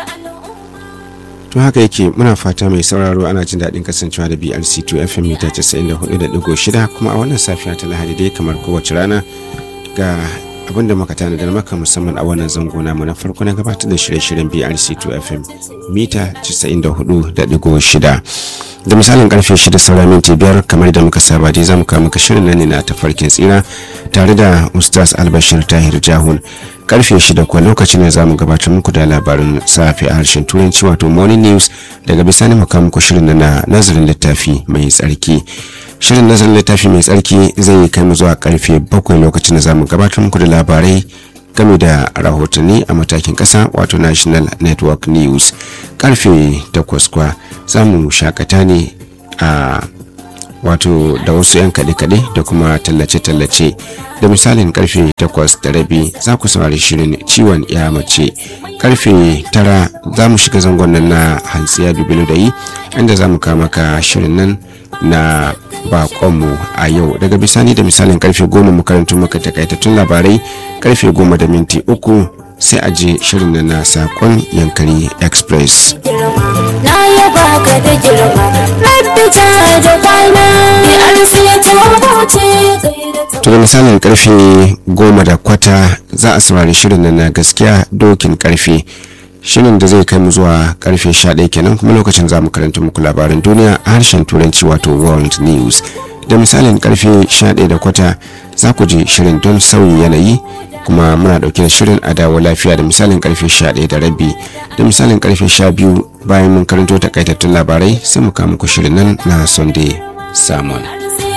to haka yake muna fata mai sauraro ana jin daɗin kasancewa da brc2 fm mita 94.6 kuma a wannan safiya ta lahadi dai kamar kowace rana ga abin da muka tanadar maka musamman a wannan zango namu na farko na gabatar da shirye-shiryen brc2 fm mita 94.6 da misalin karfe 6 saura minti biyar kamar da muka saba dai za mu kawo maka shirin nan ne na tafarkin tsira tare da ustaz albashir tahir jahun karfe 6 kuwa lokacin ne za mu gabatar muku da labarin safe a harshen turanci wato morning news daga bisani mu kawo muku shirin na nazarin littafi mai tsarki shirin nazarin littafi mai tsarki zai kai mu zuwa karfe 7 lokacin da za mu gabatar muku da labarai game da rahotanni a matakin kasa wato national network news karfe 8 kwa za mu shakata ne a wato da wasu 'yan kaɗe-kaɗe da kuma tallace-tallace da misalin karfe 8 da rabi za ku saurari shirin ciwon ya mace karfe 9 za mu shiga zangon nan na hantsiya bibilu da yi inda za mu kama ka shirin nan na bakonmu a yau daga bisani da misalin karfe 10 makarantun maka takaitattun labarai karfe 10 da minti uku sai a je shirin nan na sakon yankari express na yaba ka da girma rabbi ta da kwana bi arsiya ta huce to da misalin karfe goma da kwata za a saurari shirin nan na gaskiya dokin karfe shirin da zai kai mu zuwa karfe 11 kenan kuma lokacin za mu karanta muku labarin duniya a harshen turanci wato world news da misalin karfe 11 da kwata za ku je shirin don sauyi yanayi kuma muna dauke da shirin a dawo lafiya da misalin karfe 11 da rabi da misalin karfe 12 bayan mun karanto takaitattun labarai sai mu kawo muku shirin nan na sunday sermon